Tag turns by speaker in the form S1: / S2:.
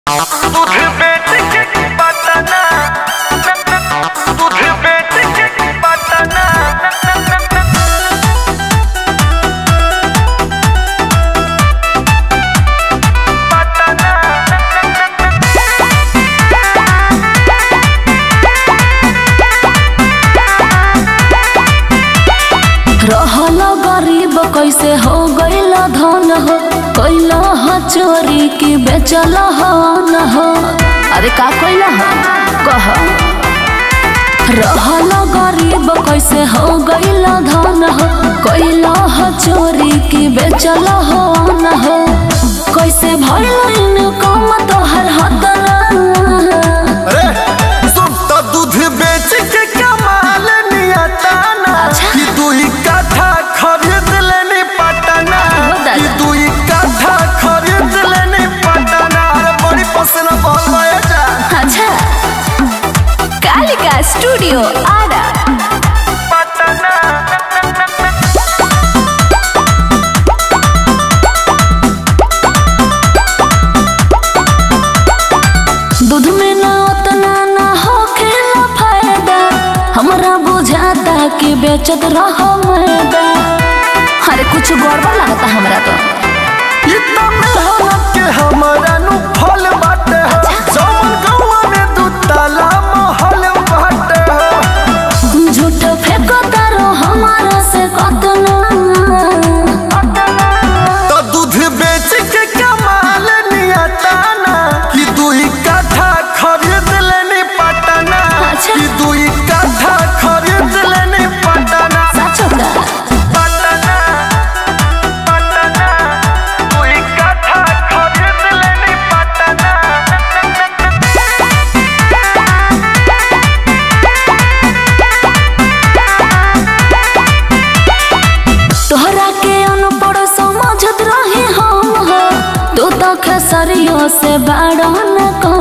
S1: दूध बेच के पटना दूध बेच के पटना
S2: रहल गरीब कैसे हो गईल धन हो कैल ह चोरी की बेचल ह न हो अरे का कैल ह कह रहल गरीब कैसे हो गईल धन हो कैल ह चोरी की बेचल ह न हो कैसे भइल इनकम तोहर हतरा
S1: अरे सुन तो दूध बेच के कमाल नियताना
S2: अच्छा।
S1: कि दुई काठा खरीद लेनी पटना
S2: हो दादा।
S1: कि दुई काठा खरीद लेनी पटना अरे बड़ी पसंद बोल गए जा
S2: अच्छा कालिका स्टूडियो आरा
S1: पटना
S2: दूध में ना उतना ना होखेला फायदा हमरा बुझाता कि बेचत रहो मैदा अरे कुछ गड़बड़ लगता हमरा तो
S1: ई त मेहनत के हमारा नु फल बाटे हो जवन गौवा में दू ताला महल बाटे हो
S2: झूठ फेंको तारो हमारा से कतना
S1: तो दूध बेच के कमाल नियताना कि दुई काठा खरीद लेनी पटना
S2: अच्छा।
S1: कि दुई काठा खरीद लेनी पटना
S2: सच होता
S1: पटना पटना दुई काठा खरीद लेनी पटना
S2: तोहरा के अनपढ़ समझत रहे हम हो तू तो खेसरियों से बड़ा न कम